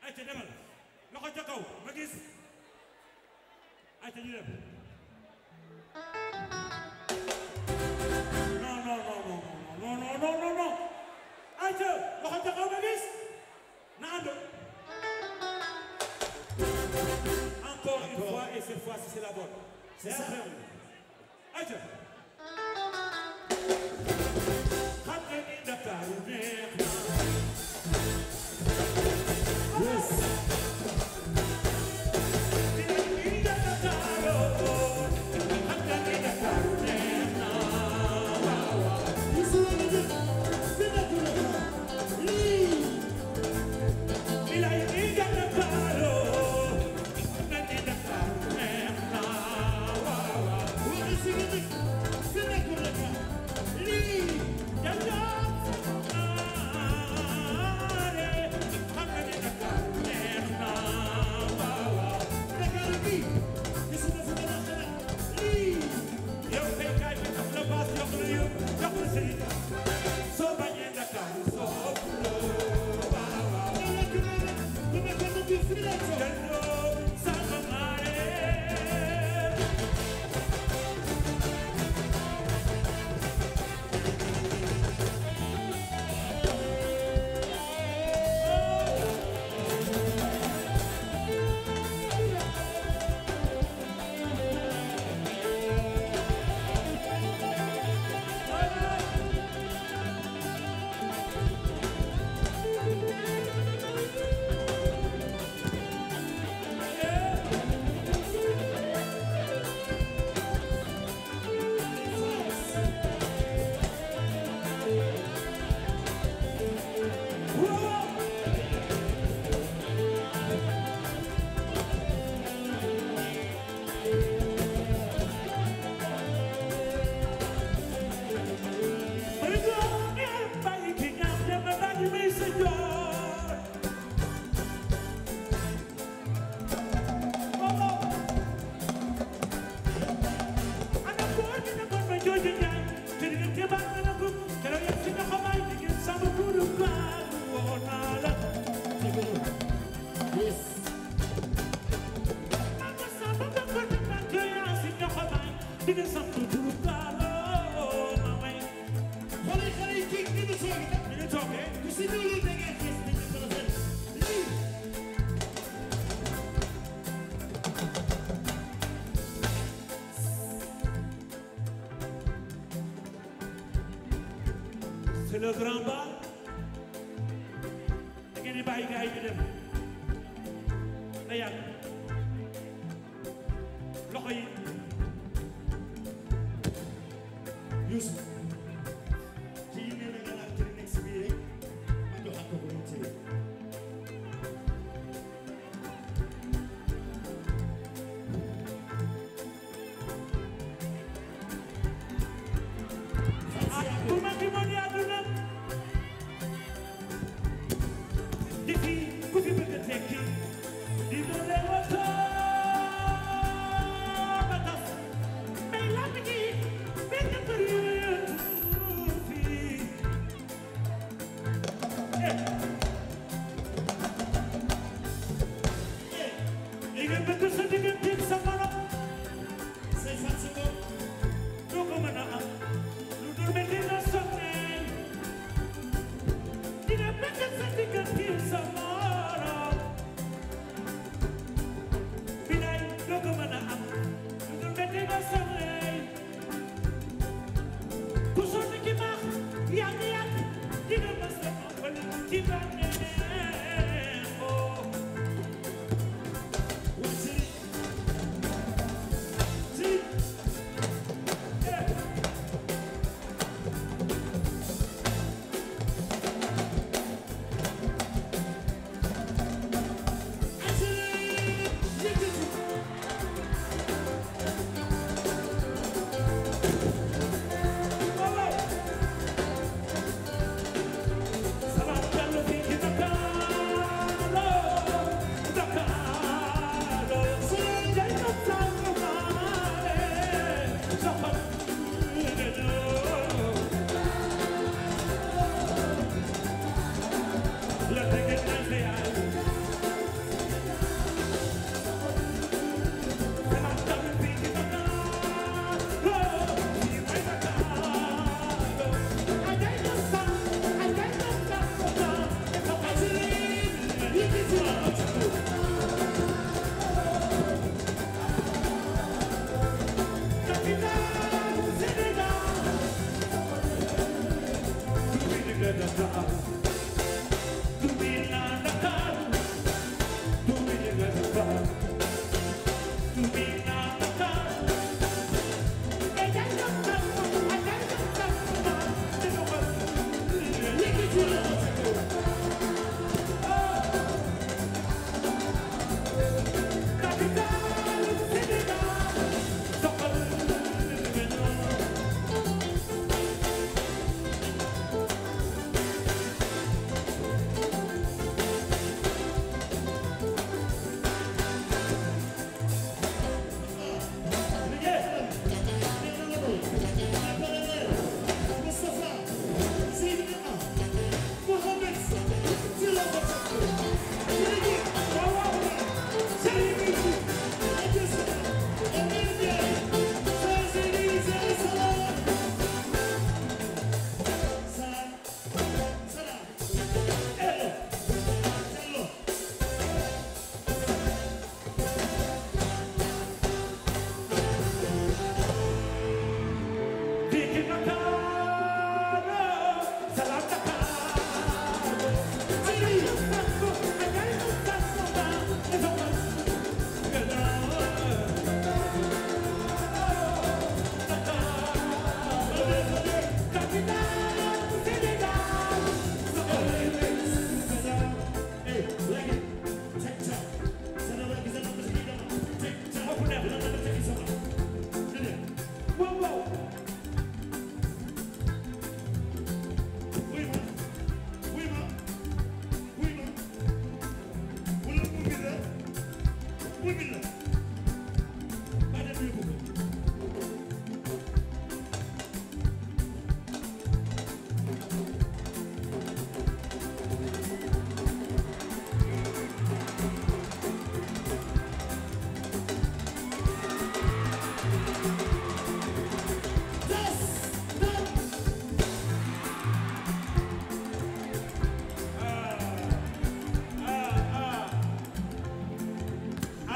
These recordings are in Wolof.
ayca demal loxo ca kaw ma gis ayca ñu dem non non non non non non non non non ayca loxo ca kaw ma gis na ànd encore une fois et cette fois-ci c'est la bonne c'est ça ayca xam nga ni Ndakaaru neex na Yes. yow kay kaay bi jox la baas jox la yëpp jox la sëriñ soo bañee Ndakaaru soo ëppuloo waaw waaw delloo sama maare C'est le grand bal da ngeen di bàyyi gars yi ñu dem na yàgg loxo yi Youssou ci yi nee na nga laal ci nekk si biir rek ma joxaat ko ko mu ci ah bu ma fi mën àdduna di fi ku fi bëgg a tekki di doole woto ba tas mais lamb ji benn kër yooyu fii eh eh li nga bëgg sa digganteeg sa morom say fan si ko doo ko mën a am lu dul mel ni nga sonnee dina bëgg sa diggante sa morom bilaay doo ko mën a am lu dul mel ni nga sonnee ku sonn ci baax yàgg yàgg dina mës a ëppal ci bànneexoo waa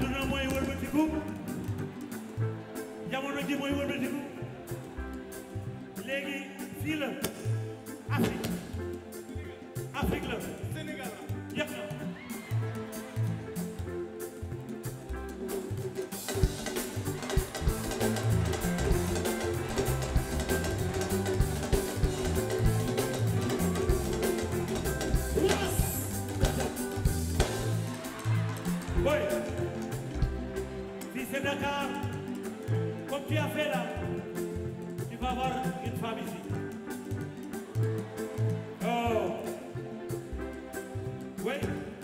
adduna mooy wëlbatiku jamono ji mooy wëlbatiku léegi fii la Afrique Afrique la Sénégal jeex na Boy, si c'est Dakar, comme tu as fait là, tu vas avoir une femme ici. Oh. Oui.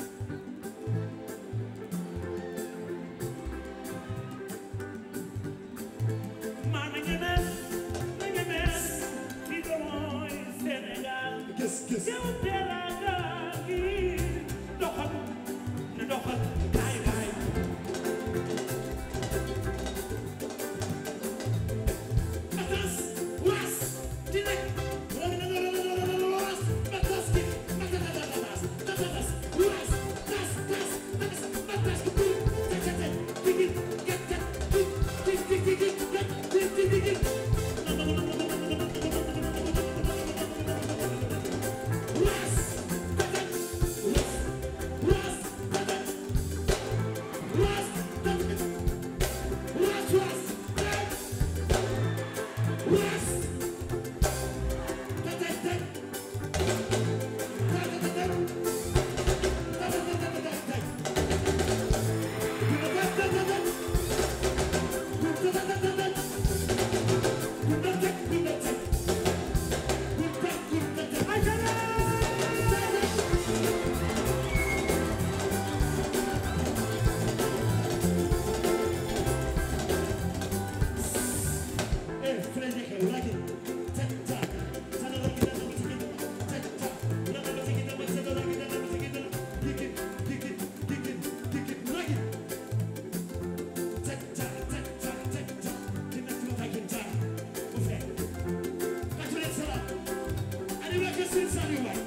Man, na ngeen mel, na ngeen mel, fii de mooy Sénégal. gis gis Yow teraanga gi doxal na doxal kaay kaay. Matas was direk was matas ki matas matas was tas tas tas matas ki tete tigi get get tigi tigi get tigi tigi was matas was was matas was matas was was West. Eh, Frederick, like it. Tic-tac. Sana lagi dan nama sikit. Tic-tac. Nama nama sikit, nama sana lagi dan nama sikit. Dikit, dikit, dikit, dikit, lagi. Tic-tac, tic-tac, tic-tac. Kita cuma tak kintar. Oke. Kasih lihat salam. Ada lagi sih sari, Wak.